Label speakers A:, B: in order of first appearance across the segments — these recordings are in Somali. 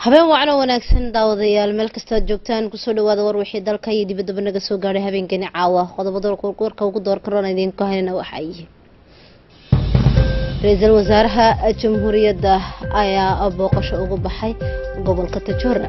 A: habeen wacno wanaagsan daawadayaal meel kastaad joogtaan kusoo dhawaada war wixii dalka iyo dibaddaba naga soo gaadhay habeenkani caawa qodobada warka ugu door karoon idiinku haynana waxaa yihi ra-iisul wasaaraha jamhuuriyadda ayaa booqasho ugu baxay gobolka tajoora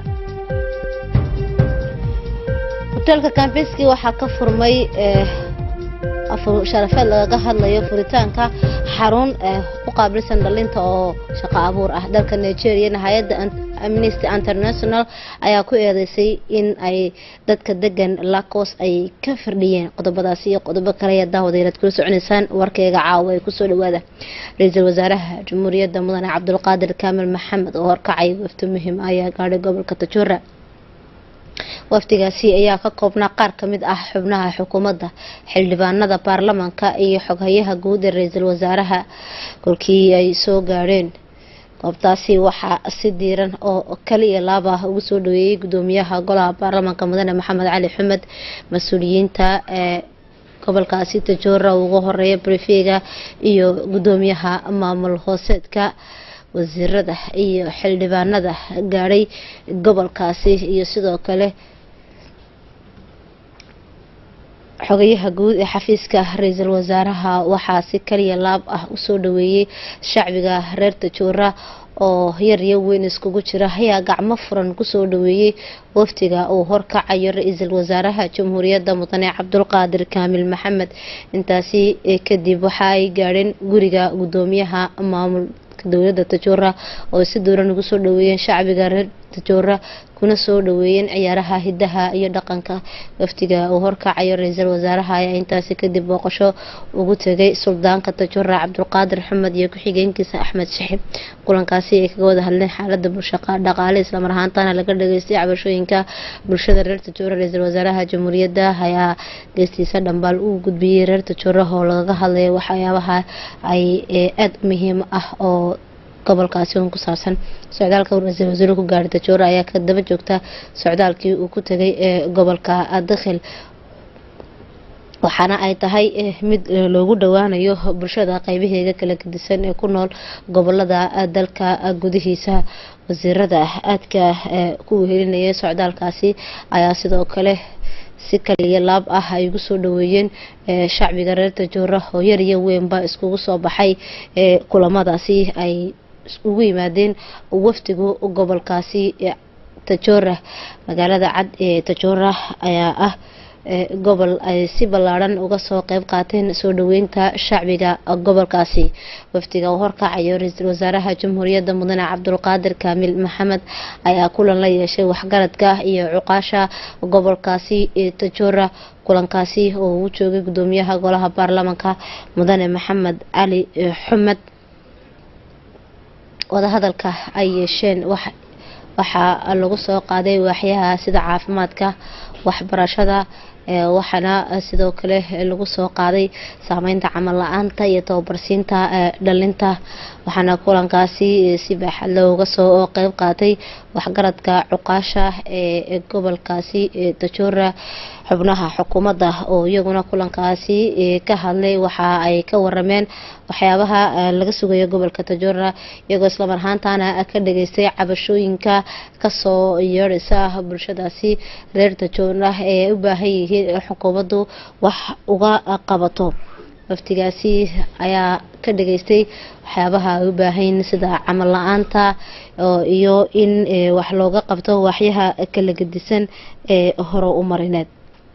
A: hoteelka kambeski waxaa ka furmay sharafeed lagaga hadlayo furitaanka xarun u qaabilsan dhalinta oo shaqo abuur ah dalka nigeria hay-adda amnesty international ayaa ku eedeysay in ay dadka degan lacos ay ka firdhiyeen qodobadaasi iyo qodobo kale ayaa daawadaylaad kula soconeysaan warkeyga caawa ee kusoo dhawaada ra-iisul wasaaraha jamhuuriyadda mudane cabdulqaadir kaamil maxamed oo horkacay wafti muhiim ayaa gaadhay gobolka tajoora wafdigaasi ayaa ka koobnaa qaar ka mid ah xubnaha xukuumadda xildhibaanada baarlamaanka iyo xoghayaha guud ee ra-iisul wasaaraha kolkii ay soo gaadheen goobtaasi waxaa si diiran oo kaliya laaba ugu soo dhaweeyey gudoomiyaha golaha baarlamaanka mudane maxamed cali xumed mas-uuliyiinta ee gobolkaasi tajoora ugu horeeya brefega iyo gudoomiyaha maamul hooseedka wasiirada iyo xildhibaanada gaadhay gobolkaasi iyo sidoo kale xogayaha guud ee xafiiska ra-iisul wasaaraha waxaa si kaliya laab ah usoo dhaweeyey shacbiga reer tajoora oo yar iyo weyn iskugu jira ayaa gacmo furan kusoo dhaweeyey waftiga uu horkacayo ra-iisul wasaaraha jamhuuriyadda mudane cabdulqaadir kaamil maxamed intaasi kadib waxa ay gaadheen guriga gudoomiyaha maamul dowladda tajoora oo si dowran ugu soo dhaweeyeen shacbiga reer tajoora kuna soo dhaweeyeen ciyaaraha hidaha iyo dhaqanka waftiga uu horkacayo ra-iisul wasaaraha ayaa intaasi kadib booqasho ugu tegay suldaanka tajoora cabdulqaadir xamed iyo ku-xigeenkiisa axmed shixib kulankaasi ay kaga wada hadleen xaalada bulshaqa dhaqaale islamar ahaantana laga dhageystay cabashooyinka bulshada reer tajoora ra-iisul wasaaraha jamhuuriyadda ayaa geestiisa dhambaal uu gudbiyey reer tajoora oo lagaga hadlaya waxyaabaha ay aada muhiim ah oo gobolkaasi un ku saabsan socdaalka ra-iisul wasaare ku gaadhay tajoora ayaa ka daba joogta socdaalkii uu ku tegay ee gobolka dakhil waxaana ay tahay mid loogu dhowaanayo bulshada qeybaheeda kala gedisan ee ku nool gobolada dalka gudihiisa wasiirada aadka ku wehelinaya socdaalkaasi ayaa sidoo kale si kaliya laab ah ay ugu soo dhaweeyeen shacbiga reer tajoora oo yar iyo weynba iskugu soo baxay kulamadaasi ay ugu yimaadeen wafdigu gobolkaasi tajoora magaalada cad ee tajoora ayaa ah gobol ay si ballaadhan uga soo qeyb qaateen soo dhaweynta shacbiga gobolkaasi wafdiga uu horkacayo ra-iisul wasaaraha jamhuuriyadda mudane cabdulqaadir kaamil maxamed ayaa kulan la yeeshay waxgaradka iyo cuqaasha gobolkaasi ee tajoora kulankaasi oo uu joogay gudoomiyaha golaha baarlamaanka mudane maxamed cali xumed wadahadalka ay yeesheen waxaa lagu soo qaaday waaxyaha sida caafimaadka waxbarashada waxaana sidoo kale lagu soo qaaday saameynta camal la-aanta iyo tababarsiinta dhalinta waxaana kulankaasi si baaxad looga soo qeyb qaatay waxgaradka cuqaasha ee gobolkaasi tajoora xubnaha xukuumadda oo iyaguna kulankaasi ka hadlay waxa ay ka warameen waxyaabaha laga sugayo gobolka tajoora iyagoo islamar ahaantana ka dhageystay cabashooyinka kasoo yeedhaysa bulshadaasi reer tajoora ee u baahan yihiin xukuumaddu wax uga qabato waftigaasi ayaa ka dhageystay waxyaabaha ay u baahayn sida camal la-aanta iyo in wax looga qabto waxyaha kala gedisan ee hore u marineed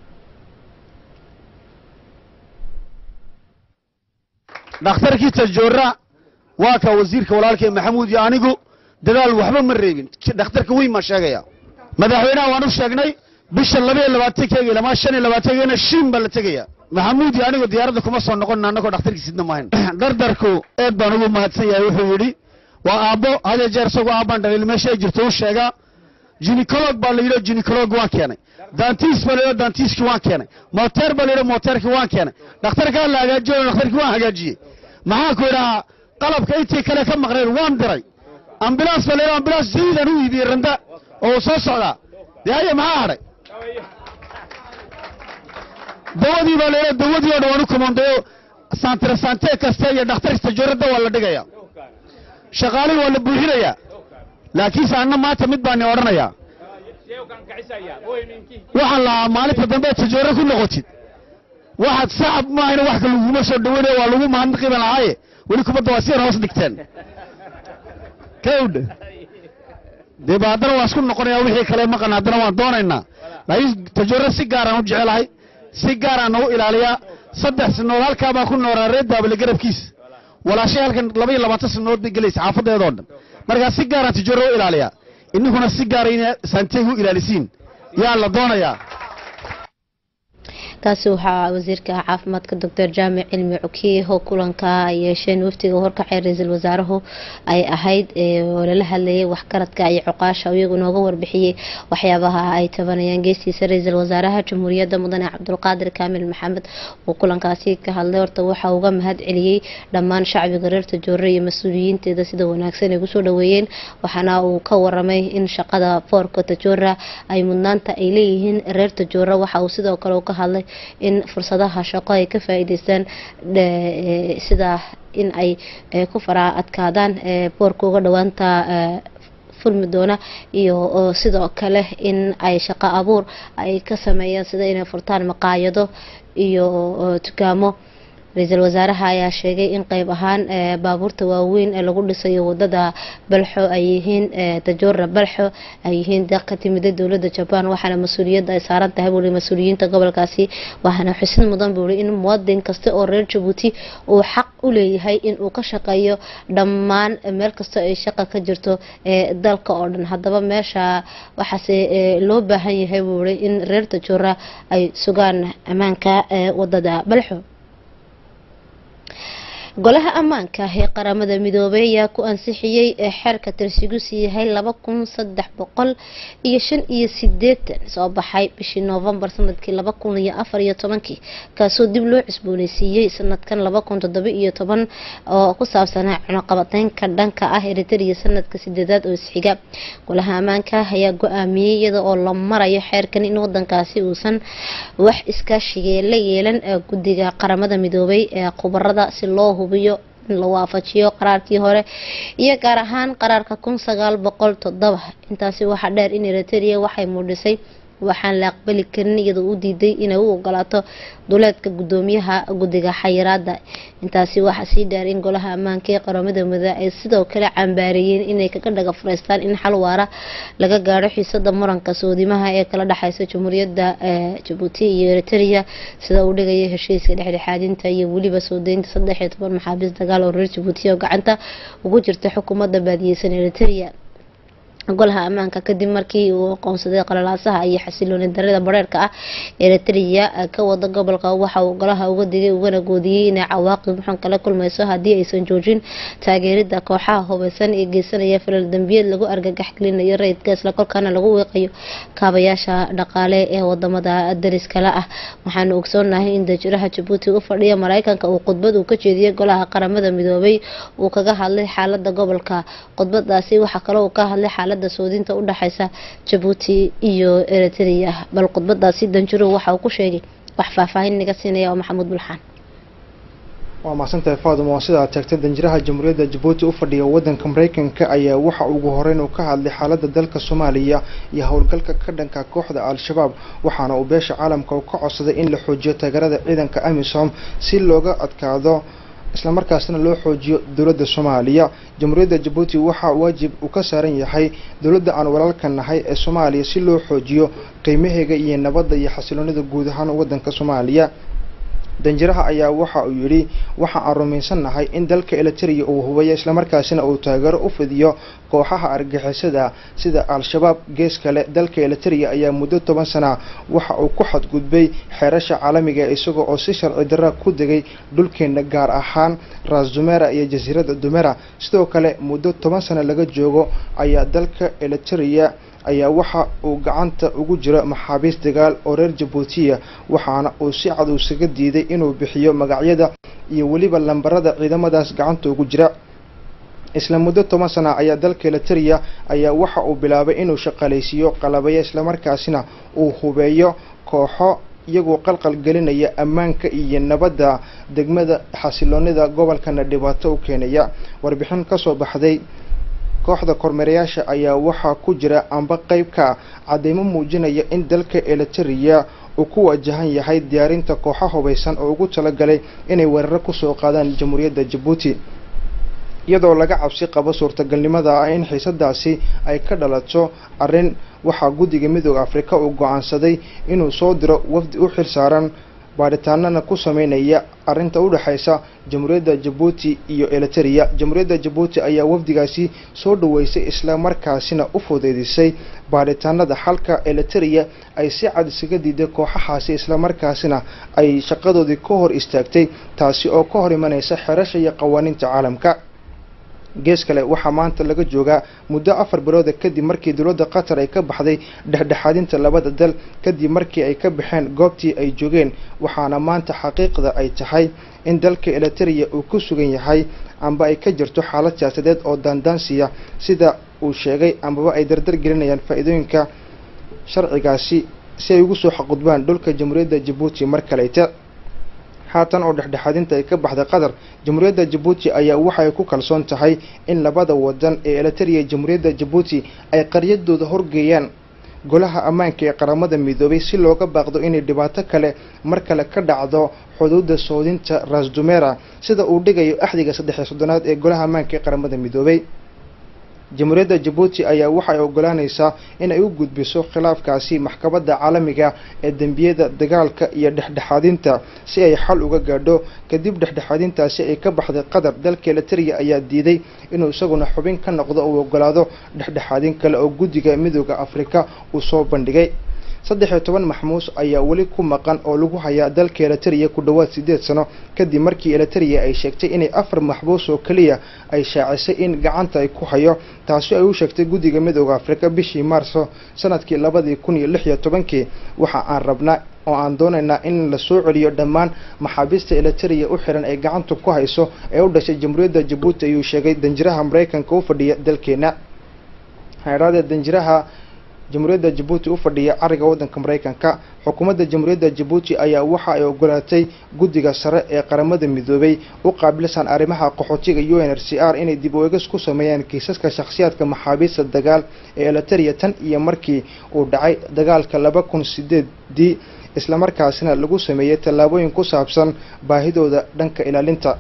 B: dhakhtarkii tajoora waa ka wasiirka walaalkee maxamuud iyo anigu dadaal waxba ma reebin dhakhtarka weyn baan sheegaya madaxweynaha waan u sheegnay bisha labaiyo labaatankeega ilamaa shan iyo labaatankeegana shiin baa la tegaya maxamuud iyo anigu diyaaradda kuma soo noqonna annagoo dhakhtarkiisidna maahayn dardarku eed baan ugu mahadsan yahay wuxuu yidhi waa aabbo hadee jeer isagoo aabbaan dhalin meesha ay jirto u sheegaa jinicolog baa la yidhi jinicolog waan keenay dantiis baa la yidhi dantiiskii waan keenay moteer baa la yidhi moteerkii waan keenay dhakhtarkaa la hagaajiyo dhakhtarkii waan hagaajiyey maxaan ku idhahaa qalabka intii kale ka maqnayn waan diray ambulaans baa la yidhi ambulaans jadiidaan u iibiyey randa oo uu soo socdaa dee haya maxaa hadhay dawadii baa la yidhi dawadii oo dhan waan u kumandayo santre sante kasta iyo dhakhtar kasta joorada waa la dhigaya shaqaalihii waa la buuxinayaa laakiinse anna maanta mid baan ni odhanayaa waxaan lahaa maalinta dambe tajoore ku noqotid waxaad sacab maahayna wax ka laguma soo dhaweynaya waa lagu mahadnaqi baan lahaaye weli kubadda waa sidan hoos dhigteen kawdha dee ba haddana waan isku noqonayaa wixii kale maqan haddana waan doonaynaa laakiin tajoore si gaaraan u jecelahay si gaaraan nagu ilaaliyaa saddex sanood halkaa baan ku noolaa reer daabale garabkiis walaashay halkan laba iyo labaatan sanood bay gelaysa xaafadeedoo dhan markaa si gaaraan tajoore u ilaaliyaa ininkuna si gaara ina saanteeg u ilaalisiin yaa la doonayaa
A: kaasi waxaa wasiirka caafimaadka doctor jaamic cilmi cukiye oo kulanka ay yeesheen waftiga horkacay ra-iisul wasaaruhu ay ahayd oo lala hadlayay waxgaradka iyo cuqaasha iyagu nooga warbixiyey waxyaabaha ay tabanayaan geestiisa ra-iisul wasaaraha jamhuuriyadda mudane cabdulqaadir kaamil maxamed oo kulankaasi ka hadlay horta waxa uga mahad celiyey dhammaan shacbiga reer tajoore iyo mas-uuliyiinteeda sida wanaagsan ay kusoo dhaweeyeen waxaana uu ka waramay in shaqada foorka tajoora ay mudnaanta ay leeyihiin reer tajoora waxa uu sidoo kale ka hadlay in fursadaha shaqo ay ka faa'iideystaan sida in ay ku faraa adkaadaan boorka uga dhowaanta furmi doona iyo sidoo kale in ay shaqo abuur ay ka sameeyaan sida inay furtaan maqaayado iyo dukaamo ra-iisul wasaaraha ayaa sheegay in qeyb ahaan baabuurta waaweyn ee lagu dhisayo wadada balxo ay yihiin tajoora balxo ay yihiin deeq ka timida dowladda jabaan waxaana mas-uuliyadda ay saaran tahay buuri mas-uuliyiinta gobolkaasi waxaana xusid mudan buuri in muwadin kasta oo reer jabuuti uu xaq u leeyahay in uu ka shaqeeyo dhammaan meel kasta ay shaqa ka jirto ee dalka oo dhan haddaba meesha waxaase loo baahan yahay buuri in reer tajoora ay sugaan ammaanka wadada balxo golaha ammaanka ee qaramada midoobay ayaa ku ansixiyey xeerka tirsigiisu yahay laba kun saddex boqol iyo shan iyo sideetan soo baxay bishii noofembar sanadkii laba kun iyo afar iyo tobankii kaasoo dib loo cusbooneysiiyey sanadkan laba kun toddoba iyo toban oo ku saabsanaa cunuqabateynka dhanka ah eritrea sanadka sideedaad oo isxiga golaha ammaanka ayaa go-aamiyey iyada oo la marayo xeerkan in wadankaasi uusan wax iskaashigee la yeelan guddiga qaramada midoobay ee khubarada si loo hubiyo in la waafajiyo qaraarkii hore iyo gaar ahaan qaraarka kun sagaal boqol toddoba intaasi waxaa dheer in eritrea waxay muudhisay waxaan la aqbali karin iyadoo u diiday inay u ogolaato duleedka gudoomiyaha guddiga xayiraada intaasi waxaa sii dheer in golaha ammaanka ee qaramada midoobey ay sidoo kale cambaareeyeen inay kaga dhaga furaystaan in xal waara laga gaadho xiisada muranka soodimaha ee kala dhexeysa jamhuuriyadda jabuuti iyo eritrea sida uu dhigaya heshiiska dhexdhexaadinta iyo weliba soo deynta saddex iyo toban maxaabiis dagaal oo reer jabuuti oo gacanta ugu jirta xukuumadda baadiyeysan eritrea golaha ammaanka kadib markii uu aqoonsaday qalalaasaha iyo xasilooni darida bareerka ah eritrea ka wada gobolka waxa uu golaha uga digay ugana goodiyey inay cawaaqib xun kala kulmayso haddii aysan joojin taageerida kooxaha hubeysan ee geysanaya falal dambiyeed lagu argagax gelinayo rayidka islakolkaana lagu weeqayo kaabayaasha dhaqaale ee wadamada dariskala ah waxaanu ogsoonahay in dajiraha jabuuti u fadhiya mareykanka uu khudbad uu ka jeediyey golaha qaramada midoobay uu kaga hadlay xaalada gobolka khudbadaasi waxaa kaloo uu ka hadlay xaalada soodinta u dhexeysa jabuuti iyo eritrea bal khudbadaasi danjiro waxa uu ku sheegay wax faahfaahin naga siinaya oo maxamuud bulxaan
C: waa mahadsantahay faaduma oo sidaa tagtay danjiraha jamhuuriyadda jabuuti u fadhiya waddanka mareykanka ayaa waxa ugu horeyn uu ka hadlay xaaladda dalka soomaaliya iyo howlgalka ka dhanka kooxda al-shabaab waxaana uu beesha caalamka u ka codsaday in la xoojiyo taageerada ciidanka amisom si looga adkaado islamarkaasna loo xoojiyo dowladda soomaaliya jamhuuriyadda jabuuti waxaa waajib uu ka saaran yahay dowladda aan walaalka nahay ee soomaaliya si loo xoojiyo qiimaheega iyo nabadda iyo xasiloonida guud ahaan waddanka soomaaliya danjiraha ayaa waxa uu yidhi waxa aan rumaysannahay in dalka eliteria uu hubayo islamarkaasina uu taageero u fidiyo kooxaha argixisada sida al-shabaab gees kale dalka eliteria ayaa muddo toban sana waxa uu ku xadgudbay xeerasha caalamiga isagoo oo si sharci darra ku degay dhulkeena gaar ahaan ras dumera iyo jasiiradda dumera sidoo kale muddo toban sano laga joogo ayaa dalka eliteria ayaa waxa uu gacanta ugu jiro maxaabiis dagaal oo reer jabuutiya waxaana uu si cad usaga diiday inuu bixiyo magacyada iyo weliba lambarada ciidamadaas gacanta ugu jira isla muddo toban sana ayaa dalka eliteria ayaa waxa uu bilaabay inuu shaqaalaysiiyo qalabayo islamarkaasina uu hubeeyo kooxo iyagoo qalqal gelinaya ammaanka iyo nabadda degmada xasiloonida gobolkana dhibaato u keenaya warbixin kasoo baxday kooxda kormeerayaasha ayaa waxaa ku jira amba qeyb ka cadeymo muujinaya in dalka eliteria uu ku wajahan yahay diyaarinta kooxo hubaysan oo ugu talagalay inay weeraro kusoo qaadaan jamhuuriyadda jabuuti iyadoo laga cabsi qabo suurtagalnimada ah in xiisadaasi ay ka dhalato arrin waxaa guddiga midooda afrika uu go-aansaday inuu soo diro wafdi u xil saaran baadhitaanana ku sameynaya arrinta u dhexaysa jamhuuriyadda jabuuti iyo eliteria jamhuuriyadda jabuuti ayaa wafdigaasi soo dhaweysay isla markaasina u fudeydisay baadhitaanada halka eliteria ay si cad isaga diiday kooxahaasi islamarkaasina ay shaqadoodii ka hor istaagtay taasi oo ka hor imanaysa xerasha iyo qawaaniinta caalamka gees kale waxaa maanta laga joogaa muddo afar bilooda kadib markii dowladda qatar ay ka baxday dhexdhexaadinta labada dal kadib markii ay ka baxeen goobtii ay joogeen waxaana maanta xaqiiqda ay tahay in dalka eliteria uu ku sugan yahay amba ay ka jirto xaalad siyaasadeed oo daandaansiya sida uu sheegay ambaba ay dardar gelinayaan faa-iidooyinka sharcigaasi si ay ugu soo xaqudbaan dhulka jamhuuriyadda jabuuti mar kaleyta haatan oo dhexdhexaadinta ay ka baxday qatar jamhuuriyadda jabuuti ayaa waxay ku kalsoon tahay in labada wadan ee eliteria jamhuuriyadda jabuuti ay qaryadooda horgeeyaan golaha ammaanka ee qaramada midoobay si looga baaqdo inay dhibaato kale mar kale ka dhacdo xuduudda soodinta rasdumera sida uu dhigayo axdiga saddex iyo soddonaad ee golaha ammaanka ee qaramada midoobay jamhuuriyadda jabuuti ayaa waxay ogolaanaysaa in ay u gudbiso khilaafkaasi maxkamadda caalamiga ee dembiyada dagaalka iyo dhexdhexaadinta si ay xal uga gaadho kadib dhexdhexaadintaasi ay ka baxday qatar dalka eliteria ayaa diiday inuu isaguna xubin ka noqdo uu ogolaado dhexdhexaadin kale oo guddiga midooda afrika uu soo bandhigay saddex iyo toban maxmuus ayaa weli ku maqan oo lagu hayaa dalka eliteria ku dhowaad siddeed sano kadib markii eliteria ay sheegtay inay afar maxbuus oo keliya ay shaacisay in gacanta ay ku hayo taasi ay u sheegtay guddiga midooda afrika bishii maarso sanadkii labadii kun iyo lix iyo tobankii waxa aan rabnaa oo aan doonaynaa in la soo celiyo dhammaan maxaabiista eliteria u xiran ay gacanta ku hayso ee u dhashay jamhuuriyadda jabuuti ayuu sheegay danjiraha maraykanka u fadhiya dalkeena haydhaadee danjiraha jamhuuriyadda jabuuti u fadhiya cariga waddanka maraykanka xukuumadda jamhuuriyadda jabuuti ayaa waxa ay ogolaatay guddiga sare ee qaramada midoobay u qaabilsan arrimaha qaxootiga u n r c r inay dib u eegis ku sameeyaan kiisaska shakhsiyaadka maxaabiista dagaal ee eliteria tan iyo markii uu dhacay dagaalka laba kun sideedii islamarkaasina lagu sameeyey tallaabooyin ku saabsan baahidooda dhanka ilaalinta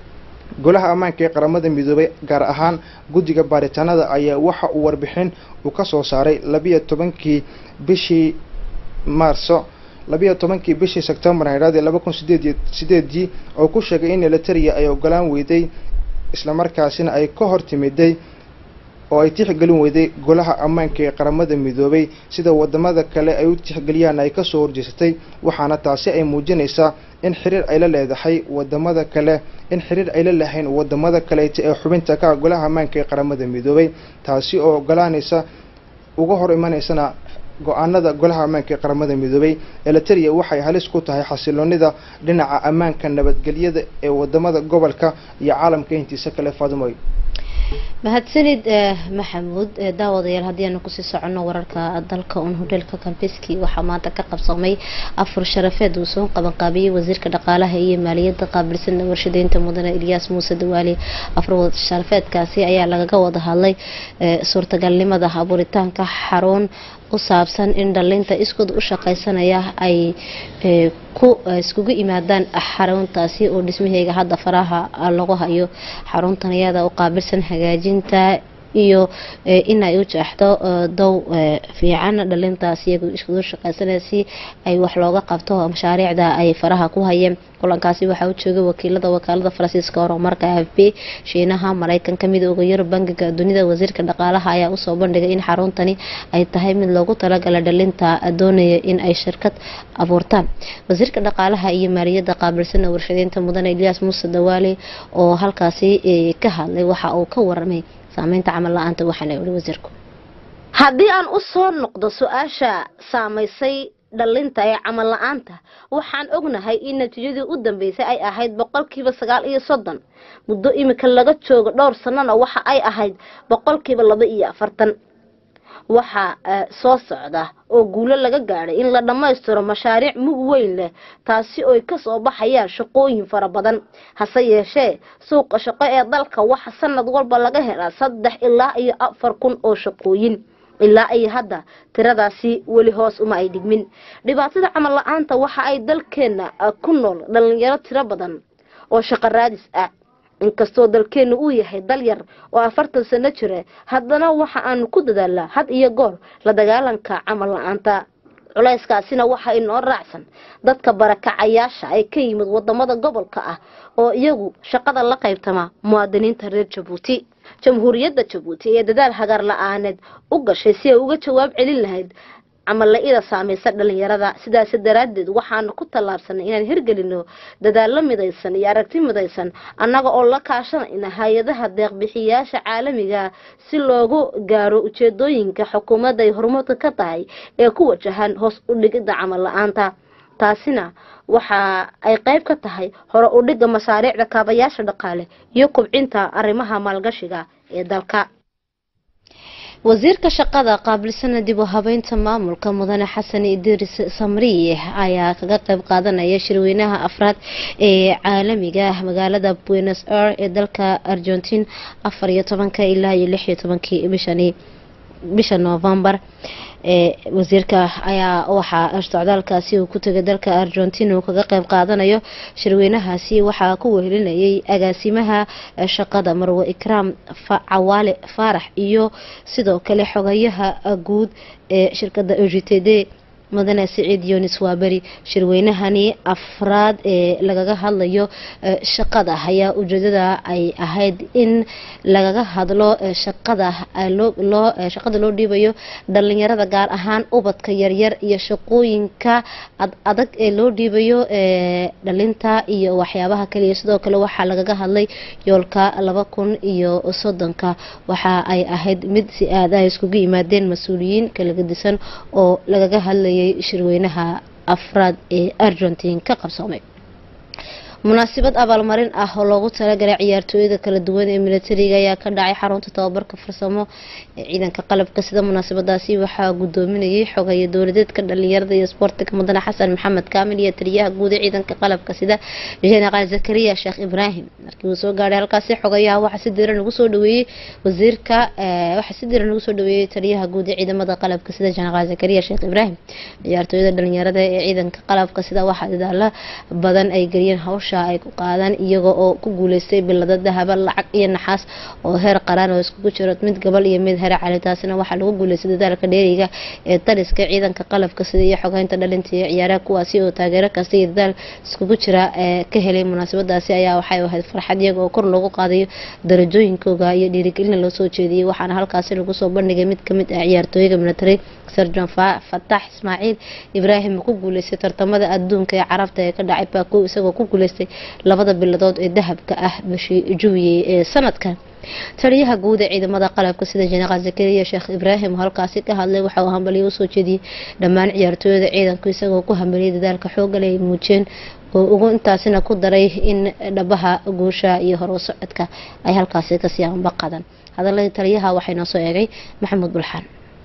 C: golaha ammaanka ee qaramada midoobay gaar ahaan guddiga baaritaanada ayaa waxa uu warbixin uu ka soo saaray labiyo tobankii bishii maarso labiyo tobankii bishii sebtembar haydhaadii laba kun sideed sideedii oo ku sheegay in eliteria ay ogolaan weyday islamarkaasina ay ka hor timiday oo ay tixgelin weyday golaha ammaanka ee qaramada midoobay sida wadamada kale ay u tixgeliyaan ay kasoo horjeesatay waxaana taasi ay muujinaysaa in xiriir ay la leedahay wadamada kale in xiriir ay la lahayn wadamada kaleeta ee xubinta ka golaha ammaanka ee qaramada midoobay taasi oo ogolaanaysa uga hor imanaysana go-aanada golaha ammaanka ee qaramada midoobay eliteria waxay halis ku tahay xasiloonida dhinaca ammaanka nabadgelyada ee wadamada gobolka iyo caalamka intiisa kale faadumoy
A: mahadsanid maxamuud daawadayaal haddii aanu kusii soconno wararka dalka un hodheelka kambeski waxaa maanta ka qabsamay afur sharafeed uu soo qabanqaabiyey wasiirka dhaqaalaha iyo maaliyadda qaabilsan warshadeynta mudane ilyaas muuse dawaali afur sharafeedkaasi ayaa lagaga wada hadlay suurtagalnimada abuuritaanka xarun u saabsan in dhalinta iskood u shaqaysanaya ay ku iskugu yimaadaan xaruntaasi oo dhismaheega hadda faraha lagu hayo xaruntan iyada u qaabilsan hagaajinta iyo in ay u jeexdo dow fiican dhalintaas iyagu iskugu shaqaysanaya si ay wax looga qabto mashaariicda ay faraha ku hayeen kulankaasi waxaa u joogay wakiilada wakaalada faransiiska horumarka f b shiinaha mareykanka midooda yurub bangiga dunida wasiirka dhaqaalaha ayaa usoo bandhigay in xaruntani ay tahay mid loogu talagalay dhalinta doonaya in ay shirkad abuurtaan wasiirka dhaqaalaha iyo maaliyadda qaabilsana warshadeynta mudane ilyaas muuse dawaali oo halkaasi ka hadlay waxa uu ka waramay saameynta camal la-aanta waxaana yihi wasiirku haddii aan u soo noqdo su-aasha saamaysay dhalinta ee camal la-aanta waxaan ognahay in natiijadii u dambeysay ay ahayd boqolkiiba sagaal iyo soddon muddo imika laga joogo dhowr sanana waxa ay ahayd boqolkiiba laba iyo afartan waxaa soo socda oo guulo laga gaadhay in la dhammaystiro mashaariic mug weyn leh taasi oy kasoo baxayaan shaqooyin fara badan hase yeeshee suuqa shaqo ee dalka waxa sanad walba laga helaa saddex ilaa iyo afar kun oo shaqooyin ilaa iyo hadda tiradaasi weli hoos uma ay dhigmin dhibaatada camal la-aanta waxa ay dalkeena ku nool dhalinyaro tiro badan oo shaqo raadis ah inkastoo dalkeenu uu yahay dal yar oo afartan sano jira haddana waxa aanu ku dadaalnaa had iyo goor la dagaalanka camal la-aanta culayskaasina waxa inoo raacsan dadka barakacayaasha ay ka yimid wadamada gobolka ah oo iyagu shaqada la qaybtama muwaadiniinta reer jabuuti jamhuuriyadda jabuuti ee dadaal hagaar la-aaneed u gashay si ay uga jawaab celin lahayd camal la-ida saameysa dhalinyarada sidaasi daraaddeed waxaanu ku tallaabsanay inaan hirgelino dadaallo midaysan iyo aragti midaysan annaga oo la kaashanayna hay-adaha deeqbixiyaasha caalamiga si loogu gaaro ujeedooyinka xukuumadda ay horumarka ka tahay ee ku wajahan hoos u dhigidda camal la-aanta taasina waxa ay qayb ka tahay hore u dhigga mashaariicda kaabayaasha dhaqaale iyo kubcinta arrimaha maalgashiga ee dalka wasiirka shaqada qaabilsana dib u habeynta maamulka mudane xasan idris samriye ayaa kaga qayb qaadanaya shirweynaha afraad ee caalamiga magaalada buenos air ee dalka argentine afar iyo tobanka ilaa iyo lix iyo tobankii bishani bisha novembar wasiirka ayaa waxaa socdaalkaasi uu ku tegay dalka argentina uu kaga qayb qaadanayo shirweynahaasi waxaa ku wehelinayay agaasimaha shaqada marwe ikraam cawaale faarax iyo sidoo kale xogayaha guud ee shirkada o g t d mudane siciid yunis waaberi shirweynahani afraad ee lagaga hadlayo shaqada ayaa ujeedada ay ahayd in lagaga hadlo shaqada loo shaqada loo dhiibayo dhalinyarada gaar ahaan ubadka yaryar iyo shaqooyinka adag ee loo dhiibayo dhalinta iyo waxyaabaha kaliya sidoo kale waxaa lagaga hadlay yoolka laba kun iyo soddonka waxa ay ahayd mid si aada iskugu yimaadeen mas-uuliyiin kala gedisan oo lagaga hadlay shirweynaha afraad ee argentine ka qabsoomay munaasabad abaalmarin ah oo loogu talagalay ciyaartooyada kala duwan ee militariga ayaa ka dhacay xarunta tababarka farsamo ee ciidanka qalabka sida munaasabadaasi waxaa gudoominayay xogeeye dowladeedka dhalinyarada iyo isboortiga mudane xasan maxamed kaamil iyo taliyaha guud ee ciidanka qalabka sida jeneraal zakariya sheekh ibraahim markii uu soo gaadhay halkaasi xogayaha waxaa si diran ugu soo dhaweeyey wasiirka waxaa si diran ugu soo dhaweeyey taliyaha guud ee ciidamada qalabka sida jeneraal zakariya sheekh ibraahim ciyaartooyada dhalinyarada ee ciidanka qalabka sida waxaa dadaalo badan ay geliyeen hawsha ay ku qaadaan iyaga oo ku guuleystay bilada dahaba lacag iyo naxaas oo heer qaraan oo iskugu jiro mid gobol iyo mid heer cali taasina waxaa lagu guuleystay dadaalka dheeriga ee taliska ciidanka qalabka sida iyo xogeynta dhalinta iyo ciyaaraha kuwaasi oo taageero kasta iyo dadaal iskugu jira ee ka helay munaasabadaasi ayaa waxay ahayd farxad iyaga oo kor loogu qaadayo darajooyinkooga iyo dhiirigelina loo soo jeediyey waxaana halkaasi lagu soo bandhigay mid kamid ah ciyaartooyga military sarjan fatax ismaaciil ibraahim ku guuleystay tartamada adduunka ee carabta ee ka dhacay baako isagoo ku guuleystay labada biladood ee dahabka ah bishii juwiyey ee sanadkan taliyaha guud ee ciidamada qalabka sida jeneraal zakariya sheekh ibraahim oo halkaasi ka hadlay waxa uu hambaliyo usoo jeediyey dhammaan ciyaartooyada ciidanku isagoo ku hambaliyay dadaalka xoogale ay muujiyeen oo ugu intaasina ku daray in dhabaha guusha iyo hor u socodka ay halkaasi kasii anbaqadan hadaladii taliyaha waxaa inoo soo eegay maxamuud bulxaan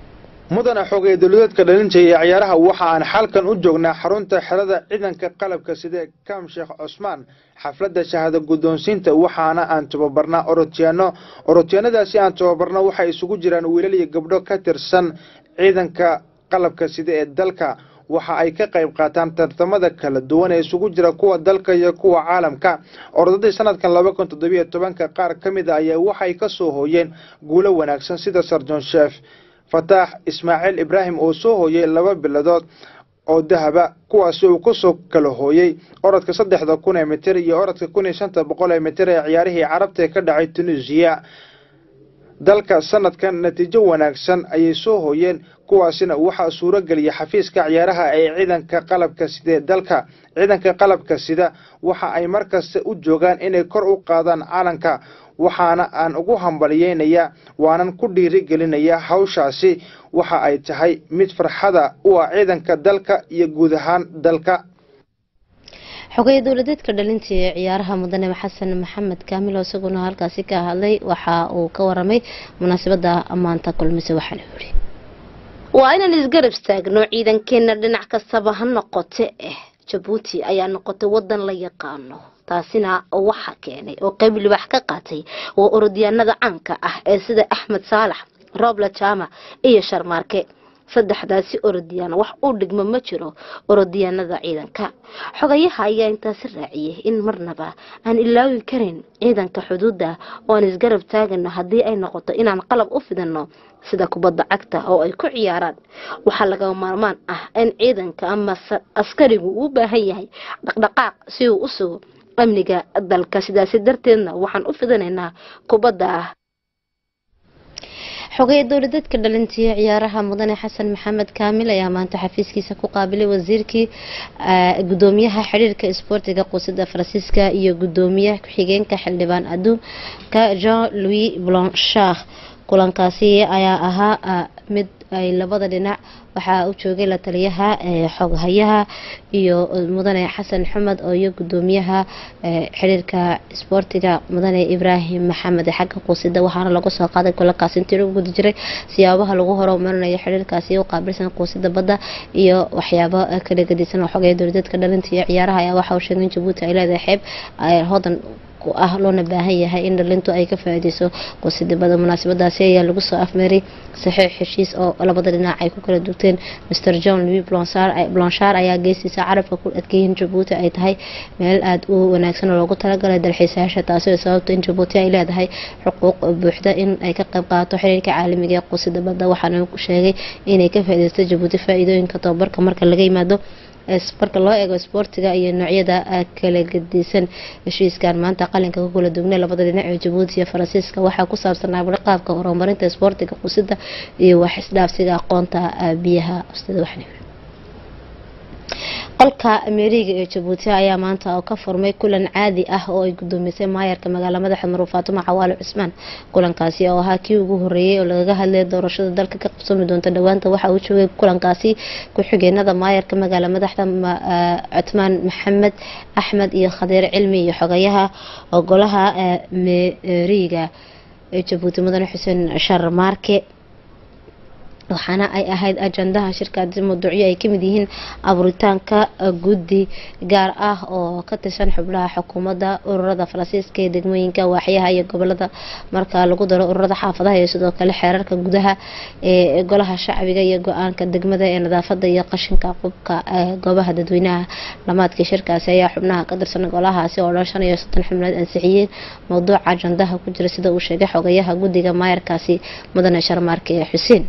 C: mudana xogay dowladeedka dhalinta iyo ciyaaraha waxa aan xalkan u joognaa xarunta xerada ciidanka qalabka sida kam sheekh cusmaan xafladda shahaado guddoonsiinta waxaana aan tababarnaa orotiyaano orotiyaanadaasi aan tababarno waxay isugu jiraan wiilal iyo gabdho ka tirsan ciidanka qalabka sida ee dalka waxa ay ka qayb qaataan tartamada kala duwan ee isugu jira kuwa dalka iyo kuwa caalamka ordadii sanadkan laba kun toddobiyo tobanka qaar ka mid a ayaa waxay ka soo hooyeen guulo wanaagsan sida sarjon sheef fataax ismaaciil ibraahim oo soo hooyey laba biladood oo dahaba kuwaasi uu kusoo kala hooyey orodka saddexda kun ee mitir iyo orodka kun iyo shanta boqol ee mitir ee ciyaarihii carabta ee ka dhacay tunisiya dalka sanadkan natiijo wanaagsan ayay soo hooyeen kuwaasina waxaa suuro geliyay xafiiska ciyaaraha ee ciidanka qalabka sida dalka ciidanka qalabka sida waxa ay markasta u joogaan inay kor u qaadaan caalanka waxaana aan ugu hambaliyeynayaa waanan ku dhiirigelinayaa hawshaasi waxa ay tahay mid farxada u ah ciidanka dalka iyo guud ahaan dalka
A: xogeeye dowladeedka dhalinta ee ciyaaraha mudane xasan maxamed kaamil oo isaguna halkaasi ka hadlay waxa uu ka waramay munaasabada maanta kulmise waxaana yiri waa inaan isgarab istaagno ciidankeena dhinac kastaba ha noqote eh jabuuti ayaa noqotay wadan la yaqaano taasina waxa keenay oo qayb libax ka qaatay waa orodyaanada caanka ah ee sida axmed saalax roobla jaamac iyo sharmaarke saddexdaasi orodiyaan wax u dhigmo ma jiro orodyaanada ciidanka xogayaha ayaa intaasi raaciyay in marnaba aan ilaawi karin ciidanka xuduudda oo aan isgarab taagano haddii ay noqoto inaan qalab u fidano sida kubadda cagta oo ay ku ciyaaraan waxaa laga maarmaan ah in ciidanka ama askarigu uu baahan yahay dhaqdhaqaaq si uu u sugo amniga dalka sidaasi darteedna waxaan u fidanaynaa kubadda ah xogeya dowladeedka dhalintiya ciyaaraha mudane xasan maxamed kaamil ayaa maanta xafiiskiisa ku qaabilay wasiirkii gudoomiyaha xiriirka isboortiga quusida faransiiska iyo gudoomiyaha ku-xigeenka xildhibaan adduunka jean louis blanchard kulankaasi ayaa ahaa mid ay labada dhinac waxaa u joogay la taliyaha xoghayaha iyo mudane xasan xumed oo iyo gudoomiyaha xiriirka isboortiga mudane ibraahim maxamed xagga quusida waxaana lagu soo qaaday kulankaasi intii lagu guda jiray siyaabaha lagu horumarinayo xiriirkaasi u qaabilsan quusida badda iyo waxyaabo kala gedisan oo xogaya dowladeedka dhalinta iyo ciyaaraha ayaa waxa uu sheegay in jabuuti ay leedahay xeeb hodan ah loona baahan yahay in dhalintu ay ka faa-iideyso quusidibada munaasabadaasi ayaa lagu soo afmeeray saxiix heshiis oo labada dhinac ay ku kala dugteen mr john louis blanchard ayaa geestiisa carabka ku adkeeyay jabuuti ay tahay meel aada u wanaagsan oo loogu talagalay dalxiisayaasha taasi oo sababta in jabuuti ay leedahay xuquuq buuxda in ay ka qayb qaadato xiriirka caalamiga ee quusida badda waxaana sheegay inay ka faa-ideysto jabuuti faa-iidooyinka tababarka marka laga yimaado marka loo eego isboortiga iyo noocyada kala gedisan heshiiskan maanta qalinka ku kala dugnay labada dhinac ee jabuuti iyo faransiiska waxaa ku saabsanaa qaabka horumarinta isboortiga qusida iyo wax isdhaafsiga aqoonta biyaha qolka ameeriga ee jabuuti ayaa maanta oo ka furmay kulan caadi ah oo ay gudoomisay maayarka magaala madaxa maruuf faatimo cawaale cusmaan kulankaasi oo ahaa kii ugu horeeyay oo lagaga hadlay doorashada dalka ka qabsami doonta dhowaanta waxa uu joogay kulankaasi ku-xigeenada maayarka magaala madaxda cutmaan maxamed axmed iyo khadiir cilmi iyo xogayaha golaha meeriga ee jabuuti mudane xuseen sharmaarke waxaana ay ahayd ajandaha shirkaasi mawduucyo ay kamid yihiin abuuritaanka guddi gaar ah oo ka tirsan xubnaha xukuumadda ururada faransiiska ee degmooyinka waaxyaha iyo gobolada marka lagu daro ururada xaafadaha iyo sidoo kale xeerarka gudaha ee golaha shacbiga iyo go-aanka degmada ee nadaafada iyo qashinka qubka goobaha dadweynaha dhamaadkii shirkaasi ayaa xubnaha ka tirsan golahaasi oo dhan shan iyo soddon xubnood ansixiyeen mawduuca ajandaha ku jira sida uu sheegay xogayaha guddiga maayarkaasi mudane sharmaarke xuseen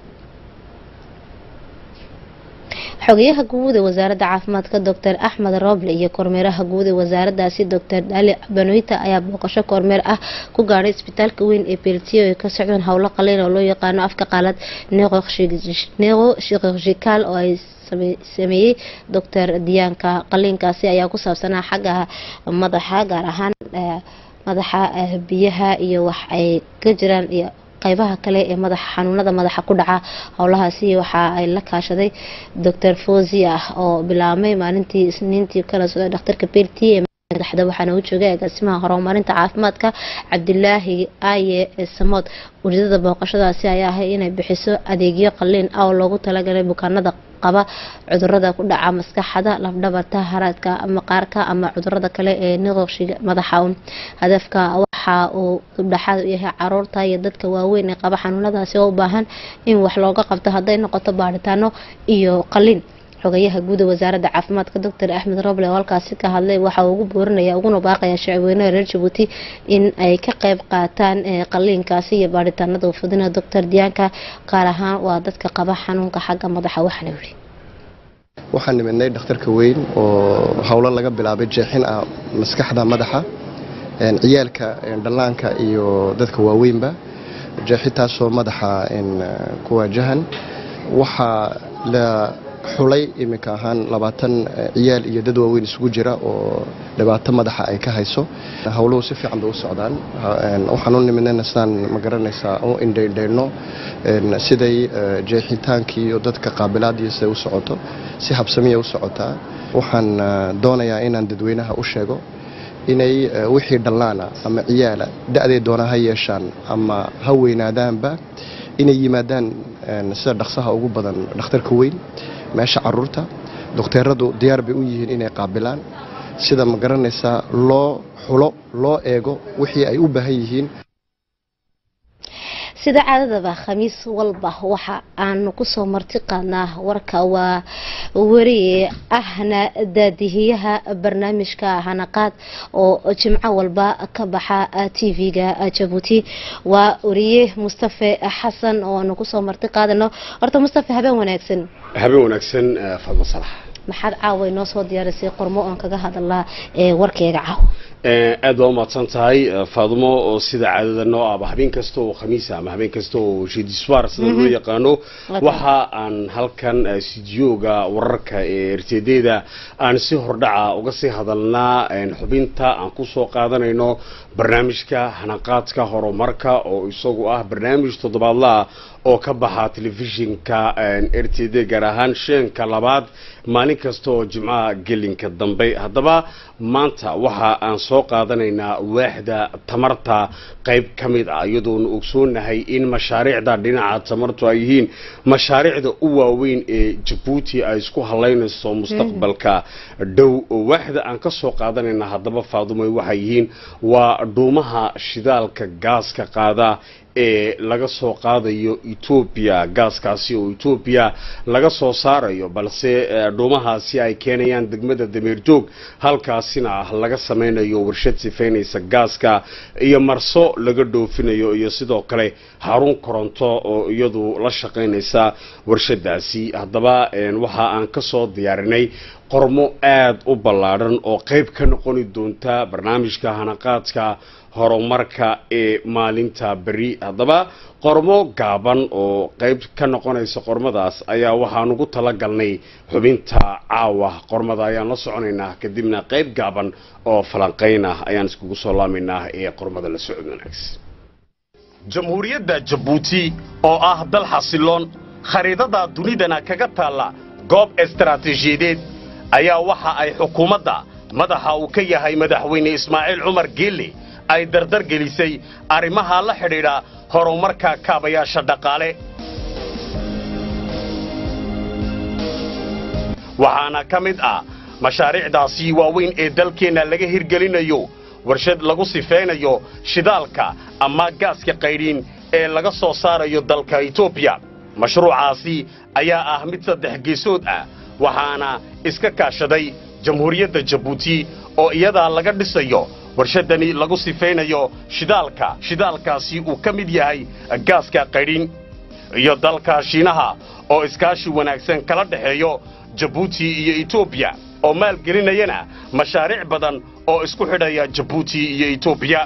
A: xogayaha guud ee wasaaradda caafimaadka doctor axmed roble iyo kormeeraha guud ee wasaaradaasi doctor dali banoita ayaa booqasho kormeer ah ku gaadhay isbitaalka weyn ee beltiyo ay ka socdaan howlo qaliin oo loo yaqaano afka qaalad neqo shirurgical oo ay sameeyey doctor diyaanka qaliinkaasi ayaa ku saabsanaa xagga madaxa gaar ahaan madaxa biyaha iyo wax ay ka jiraan iyo qaybaha kale ee madaxa xanuunada madaxa ku dhaca howlahaasi waxa ay la kaashaday doctor fosi ah oo bilaabmay maalintii isniintii kala socday dhakhtarka belti ee madaxda waxaana u joogay agaasimaha horumarinta caafimaadka cabdilaahi aye samood ujeedada booqashadaasi ayaa ahay inay bixiso adeegyo qaliin ah oo loogu talagalay bukaanada qaba cudurada ku dhaca maskaxda lafdhabarta haraadka maqaarka ama cudurada kale ee niqoqshiga madaxa hadafka waxa uu dhexaad u yahay caruurta iyo dadka waaweyn ee qaba xanuunadaasi oo u baahan in wax looga qabto hadday noqoto baaritaano iyo qaliin xogayaha guud ee wasaaradda caafimaadka doctor axmed roble oo halkaasi ka hadlay waxa uu ugu boorinaya uguna baaqaya shacabweynaha reer jabuuti in ay ka qayb qaataan qaliinkaasi iyo baaritaanada ufudina doctor diyaanka gaar ahaan waa dadka qaba xanuunka xagga madaxa waxaana yidhi
D: waxaan nimidnay dhakhtarka weyn oo howlo laga bilaabay jeexin ah maskaxda madaxa ciyaalka dhallaanka iyo dadka waaweynba jeexitaasoo madaxa ku waajahan waxaa la xulay iminka ahaan labaatan ciyaal iyo dad waaweyn isugu jira oo dhibaato madaxa ay ka hayso howluhu si fiican bay u socdaan waxaan u nimidnayna sidaan ma garanaysaa u indhaydhayno siday jeexitaankii iyo dadka qaabilaadii siday u socoto si habsamiya u socotaa waxaan doonayaa inaan dadweynaha u sheego inay wixii dhallaana ama ciyaala da-day doona ha yeeshaan ama ha weynaadaanba inay yimaadaan sida dhaqsaha ugu badan dhakhtarka weyn meesha caruurta dokteeradu diyaar bay u yihiin inay qaabilaan sida ma garanaysaa loo xulo loo eego wixii ay u baahan yihiin
A: sida caadadaba khamiis walba waxa aanu kusoo marti qaadnaa warka waa wariye ahna daadihiyaha barnaamijka hanaqaad oo jimco walba ka baxa tv-ga jabuuti waa wariye mustafe xasan oo aanu kusoo marti qaadano horta mustafe habeen wanaagsan
E: habeen wanaagsan fadma salax
A: maxaad caawa inoo soo diyaarisay qormo oon kaga hadalaa ee warkeyga caaw
E: aad baa umahadsan tahay faadumo oo sida caadada noo aba habeen kasta oo khamiisa ama habeen kasta oo shidiswar sida loo yaqaano waxa aan halkan studiyoga wararka ee rtd-da aan si hordhaca uga sii hadalnaa xubinta aan kusoo qaadanayno barnaamijka hanaqaadka horumarka oo isagu ah barnaamij toddobaadlaha oo ka baxa telefishinka r t d gaar ahaan sheenka labaad maalin kasta oo jimcaha gelinka dambe haddaba maanta waxa aan soo qaadanaynaa waaxda tamarta qayb ka mid ah iyadoona ogsoonahay in mashaariicda dhinaca tamartu ay yihiin mashaariicda u waaweyn ee jabuuti ay isku halaynayso mustaqbalka dhow waaxda aan ka soo qaadanayna haddaba faadumay waxay yihiin waa dhuumaha shidaalka gaaska qaada ee laga soo qaadayo etoobiya gaaskaasi oo etoobiya laga soo saarayo balse dhuumahaasi ay keenayaan degmada dameerjoog halkaasina laga samaynayo warshad sifaynaysa gaaska iyo marso laga dhoofinayo iyo sidoo kale xarun koronto oo iyadu la shaqaynaysa warshadaasi haddaba waxa aan ka soo diyaarinay qormo aada u ballaadhan oo qayb ka noqoni doonta barnaamijka hanaqaadka horumarka ee maalinta beri haddaba qormo gaaban oo qayb ka noqonaysa qormadaas ayaa waxaan ugu talagalnay xubinta caawa qormada ayaan la soconaynaa kadibna qayb gaaban oo falanqayn ah ayaan iskugu soo laamaynaa ee qormada la socod wanaagsan jamhuuriyadda jabuuti oo ah dal xasiloon khariidada dunidana kaga taalla goob istaraatiijiyadeed ayaa waxa ay xukuumadda madaxa uu ka yahay madaxweyne ismaaciil cumar geelle ay dardar gelisay arrimaha la xidhiidha horumarka kaabayaasha dhaqaale waxaana ka mid ah mashaariicdaasi waaweyn ee dalkeenna laga hirgelinayo warshad lagu sifaynayo shidaalka ama gaaska qaydhiin ee laga soo saarayo dalka etoobiya mashruucaasi ayaa ah mid saddex geesood ah waxaana iska kaashaday jamhuuriyadda jabuuti oo iyadaa laga dhisayo warshadani lagu sifaynayo shidaalka shidaalkaasi uu ka mid yahay gaaska qaydhin iyo dalka shiinaha oo iskaashi wanaagsan kala dhexeeyo jabuuti iyo etoobiya oo maalgelinayana mashaariic badan oo isku xidhaya jabuuti iyo etoobiya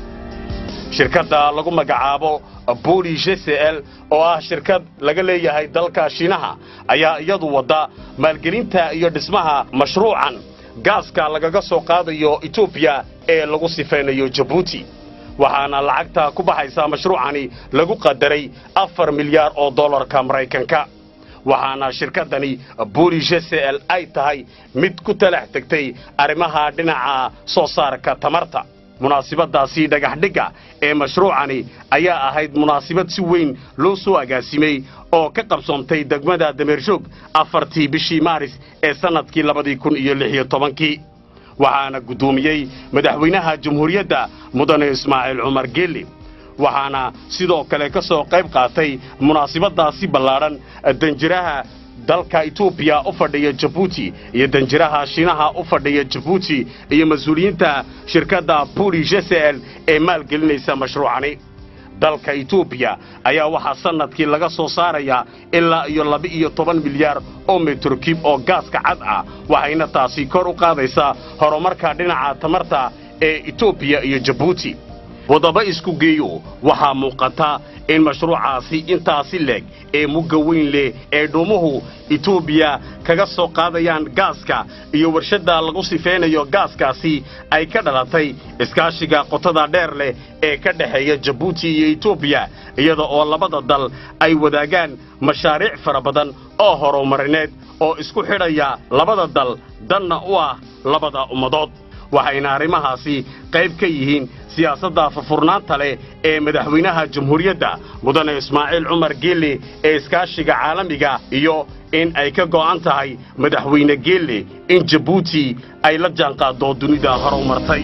E: shirkadda lagu magacaabo boli jcl oo ah shirkad laga leeyahay dalka shiinaha ayaa iyadu wadda maalgelinta iyo dhismaha mashruucan gaaska lagaga soo qaadayo etoobiya ee lagu sifaynayo jabuuti waxaana lacagta ku baxaysa mashruucani lagu qadaray afar milyaar oo dollarka maraykanka waxaana shirkaddani boli jcl ay tahay mid ku talax tegtay arrimaha dhinaca soo saarka tamarta munaasibaddaasi dhagaxdhigga ee mashruucani ayaa ahayd munaasibad si weyn loo soo agaasimay oo ka qabsoontay degmada dameershoog afartii bishii maaris ee sannadkii labadii kun iyo lix iyo tobankii waxaana guddoomiyey madaxweynaha jamhuuriyadda mudane ismaaciil cumar geelle waxaana sidoo kale ka soo qayb qaatay munaasibaddaasi ballaadhan danjiraha dalka etoobiya u fadhiya jabuuti iyo danjiraha shiinaha u fadhiya jabuuti iyo mas-uuliyiinta shirkadda buli jcl ee maalgelinaysa mashruucani dalka etoobiya ayaa waxaa sannadkii laga soo saarayaa ilaa iyo laba-iyo toban milyaar oo metrokib oo gaaska cad ah waxayna taasi kor u qaadaysaa horumarka dhinaca tamarta ee etoobiya iyo jabuuti wadaba isku geeyo waxaa muuqata in mashruucaasi intaasi leeg ee mugga weyn leh ee dhuumuhu etoobiya kaga soo qaadayaan gaaska iyo warshadda lagu sifaynayo gaaskaasi ay ka dhalatay iskaashiga qotada dheer leh ee ka dhexeeya jabuuti iyo etoobiya iyada oo labada dal ay wadaagaan mashaariic fara badan oo horumarineed oo isku xidhaya labada dal danna u ah labada ummadood waxayna arrimahaasi qayb ka yihiin siyaasadda furfurnaanta leh ee madaxweynaha jamhuuriyadda mudane ismaaciil cumar geelle ee iskaashiga caalamiga iyo in ay ka go'an tahay madaxweyne geelle in jabuuti ay la jaanqaaddo dunida horu martay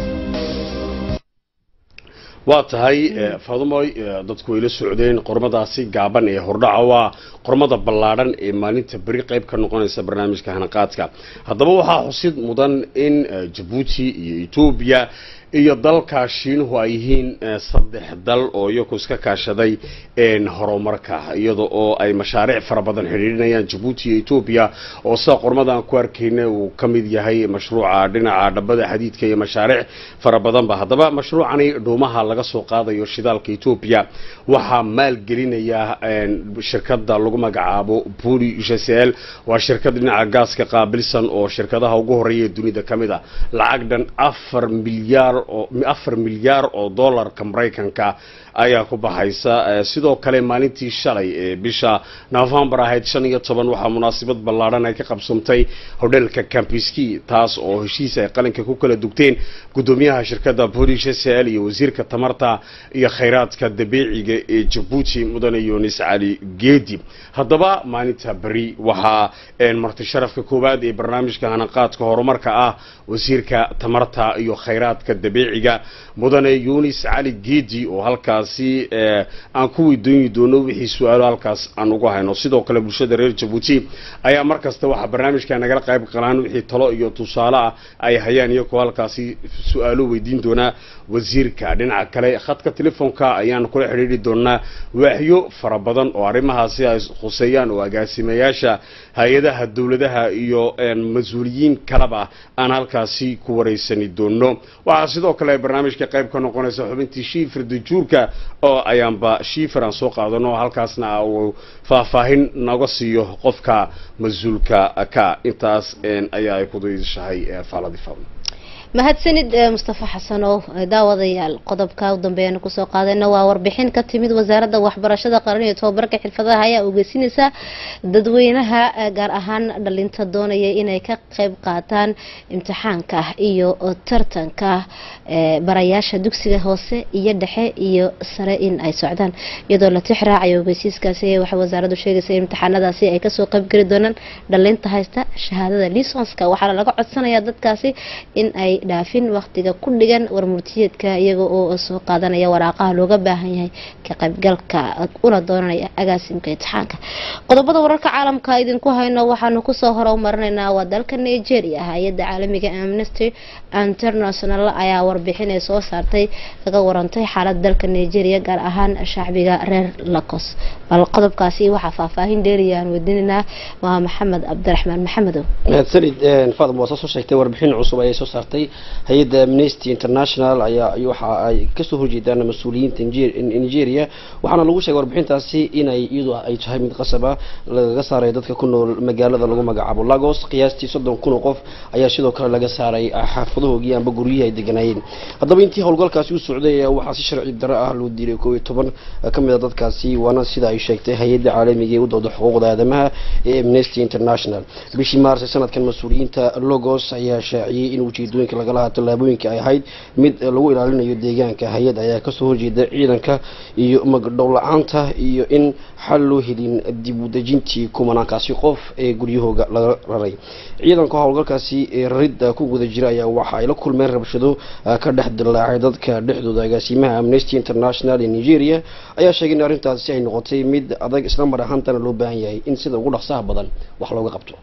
E: waa tahay faadumoy dadku way la socdeen qormadaasi gaaban ee hordhaca waa qormada ballaadhan ee maalinta beri qayb ka noqonaysa barnaamijka hanaqaadka haddaba waxaa xusid mudan in jabuuti iyo etoobiya iyo dalka shiinuhu ay yihiin saddex dal oo iyaku iska kaashaday horumarka iyada oo ay mashaariic fara badan xidhiidhinayaan jabuuti iyo etoobiya oo sida qormadan ku arkayna uu ka mid yahay mashruuca dhinaca dhabada xadiidka iyo mashaariic fara badanba haddaba mashruucani dhuumaha laga soo qaadayo shidaalka etoobiya waxaa maalgelinaya shirkada lagu magacaabo buli gsl waa shirkad dhinaca gaaska qaabilsan oo shirkadaha ugu horeeya ee dunida ka mid a lacag dhan afar milyaar afar milyaar oo dollarka maraykanka ayaa ku baxaysa sidoo kale maalintii shalay ee bisha novembar ahayd shan iyo toban waxaa munaasabad ballaadhan ay ka qabsantay hodheelka campiski taas oo heshiis ay qalinka ku kala dugteen guddoomiyaha shirkadda boolish sl iyo wasiirka tamarta iyo khayraadka dabiiciga ee jabuuti mudane yunis cali geedi haddaba maalinta beri waxaa marti sharafka koowaad ee barnaamijka hanaqaadka horumarka ah wasiirka tamarta iyo khayraadka dabiiciga mudane yunis cali geedi oo halkaasi aan ku weydooni doono wixii su-aalo halkaas aan ugu hayno sidoo kale bulshada reer jabuuti ayaa mar kasta waxaa barnaamijka nagala qayb qalaan wixii talo iyo tusaale ah ay hayaan iyagoo halkaasi su-aalo weydiin doonaa wasiirka dhinaca kale khadka telefoonka ayaan kula xidhiidhi doonaa waaxyo fara badan oo arrimahaasi ay khuseeyaan oo agaasimayaasha hay-adaha dowladaha iyo mas-uuliyiin kaleba aan halkaasi ku wareysani doono waxaa sidoo kale barnaamijka qayb ka noqonaysa xubintii shiifir dajuurka oo ayaanba shiifir aan soo qaadano halkaasna uu faahfaahin naga siiyo qofka mas-uulka ka intaas ayaa ay kudishahay faaladii fadl
A: mahadsanid mustafa xasanow daawadayaal qodobka u dambeeyana kusoo qaadayna waa warbixin ka timid wasaaradda waxbarashada qaran iyo tobabarka xirfadaha ayaa ogeysinaysa dadweynaha gaar ahaan dhalinta doonaya inay ka qeyb qaataan imtixaanka iyo tartanka barayaasha dugsiga hoose iyo dhexe iyo sare in ay socdaan iyadoo la tix raacayo ogeysiiskaasi waxay wasaaraddu sheegaysa in imtixaanadaasi ay kasoo qeybgeli doonaan dhalinta haysta shahaadada lisonska waxaana laga codsanayaa dadkaasi in ay dhaafin waqtiga ku dhigan warmurtiyeedka iyaga oo soo qaadanaya waraaqaha looga baahan yahay ka qaybgalka una doonanaya agaasimka imtixaanka qodobada wararka caalamka idinku hayno waxaanu kusoo horumarinaynaa waa dalka nigeria hay-adda caalamiga amnesty international ayaa warbixin ay soo saartay kaga warantay xaalada dalka nigeria gaar ahaan shacbiga reer lacos bal qodobkaasi waxaa faahfaahin dheeriya aan weydiinaynaa waa maxamed cabdiraxmaan maxamedow
F: mahadsanid faadum waa soo sheegtay warbixin cusub ayay soo saartay hay-adda amnesty international ayaa waxa ay kasoo horjeedaan mas-uuliyiinta nigeria waxaana lagu sheegay warbixintaasi inay iyadu ay tahay mid qasaba lagaga saaray dadka ku nool magaalada lagu magacaabo lagos qiyaastii soddon kun oo qof ayaa sidoo kale laga saaray xaafadahoogii amba guryihii ay deganaayeen haddaba intii howlgalkaasi u socday waxaa si sharci daro ah loo diiray koob iyo toban ka mid a dadkaasi waana sida ay sheegtay hay-adda caalamiga ee u dooda xuquuqda aadamaha ee amnesty international bishii maars sanadkan mas-uuliyiinta logos ayaa shaaciyey in ujeedooyinka lagala haa tallaabooyinka ay ahayd mid lagu ilaalinayo deegaanka hay-ad ayaa kasoo horjeeda ciidanka iyo magdhow la-aanta iyo in xal loo helin dib u dejintii kumanaankaasi qof ee guryahooga laga raray ciidanka howlgalkaasi ee raridda ku guda jira ayaa waxa ay la kulmeen rabshado ka dhex dillaacay dadka dhexdooda agaasimaha amnesty international ee nigeria ayaa sheegay in arrintaasi ay noqotay mid adag isla mar ahaantana loo baahan yahay in sida ugu dhaqsaha badan wax looga qabto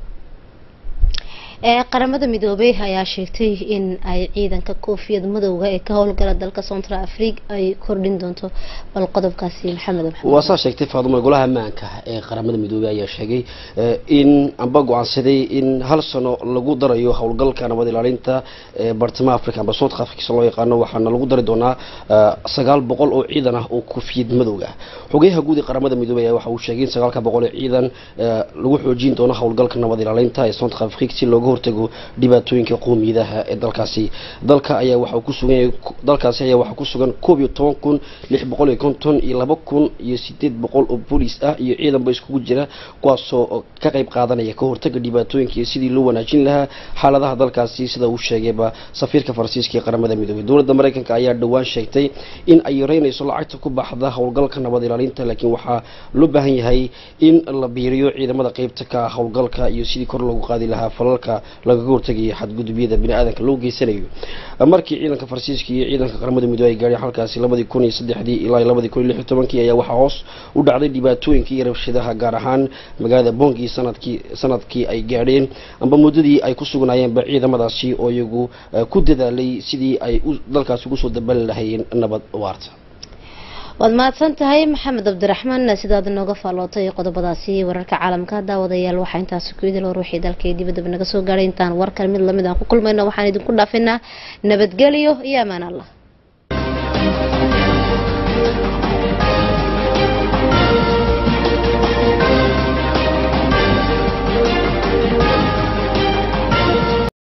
A: qaramada midoobey ayaa sheegtay in ay ciidanka koofiyad madowga ee ka howlgala dalka central africa ay kordhin doonto bal qodobkaasi maxamed
F: waa saa sheegtay faadumo golaha ammaanka ee qaramada midoobey ayaa sheegay in amba go-aansaday in hal sano lagu darayo howlgalka nabad ilaalinta ee bartamaha africa amba central africa loo yaqaano waxaana lagu dari doonaa sagaal boqol oo ciidan ah oo koofiyad madowga xogeyaha guud ee qaramada midoobey ayaa waxa uu sheegay in sagaalka boqol ee ciidan lagu xoojin doono howlgalka nabad ilaalinta ee central africa si looga hortago dhibaatooyinka qowmiyadaha ee dalkaasi dalka ayaa waxa uu ku sugan yahay dalkaasi ayaa waxaa ku sugan koob iyo toban kun lix boqol iyo konton iyo laba kun iyo sideed boqol oo booliis ah iyo ciidanba iskugu jira kuwaasoo ka qayb qaadanaya ka hortaga dhibaatooyinka iyo sidii loo wanaajin lahaa xaaladaha dalkaasi sida uu sheegayba safiirka faransiiska ee qaramada midoobay dowladda mareykanka ayaa dhowaan sheegtay in ay yareynayso lacagta ku baxda howlgalka nabad ilaalinta laakiin waxaa loo baahan yahay in la biiriyo ciidamada qeybta ka howlgalka iyo sidii kor loogu qaadi lahaa falalka lagaga hortagaya xadgudubyada bini-aadanka loo geysanayo markii ciidanka faransiiska iyo ciidanka qaramada midoobey ay gaadheen halkaasi labadii kun iyo saddexdii ilaa labadii kun iyo lix iyo tobankii ayaa waxaa hoos u dhacday dhibaatooyinka iyo rabshadaha gaar ahaan magaalada bongi sanadkii sanadkii ay gaadheen amba muddadii ay ku sugnaayeenba ciidamadaasi oo iyagu ku dadaalay sidii ay dalkaasi ugu soo dabali lahayeen nabad waarta
A: waad mahadsan tahay maxamed cabdiraxmaan sidaad nooga faallootay qodobadaasi wararka caalamka daawadayaal waxaa intaasi ku idil war wixii dalka iyo dibadaba naga soo gaadhay intaan warkan mid lamid aan ku kulmayno waxaan idinku dhaafinaa nabadgelyo iyo amaan allah